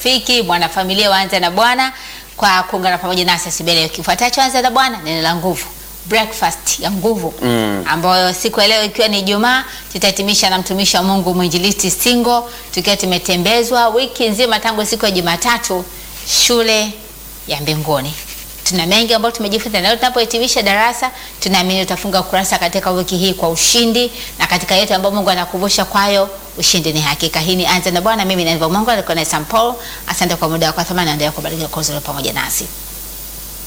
rafiki, mwanafamilia waanze na Bwana kwa kuungana pamoja nasi asibele kifuatacho. Anza na Bwana, neno la nguvu breakfast ya nguvu Mm. ambayo siku ya leo ikiwa ni Ijumaa tutahitimisha na mtumishi wa Mungu mwinjilisti Singo, tukiwa tumetembezwa wiki nzima tangu siku ya Jumatatu shule ya mbinguni. Tuna mengi ambayo tumejifunza na leo tunapohitimisha darasa, tunaamini tutafunga ukurasa katika wiki hii kwa ushindi, na katika yote ambayo Mungu anakuvusha kwayo, ushindi ni hakika. Hii ni Anza na Bwana, mimi ni Eva Mungu, alikuwa na Sam Paul. Asante kwa muda wako wa thamani, naendelea kubariki kwa uzuri pamoja nasi.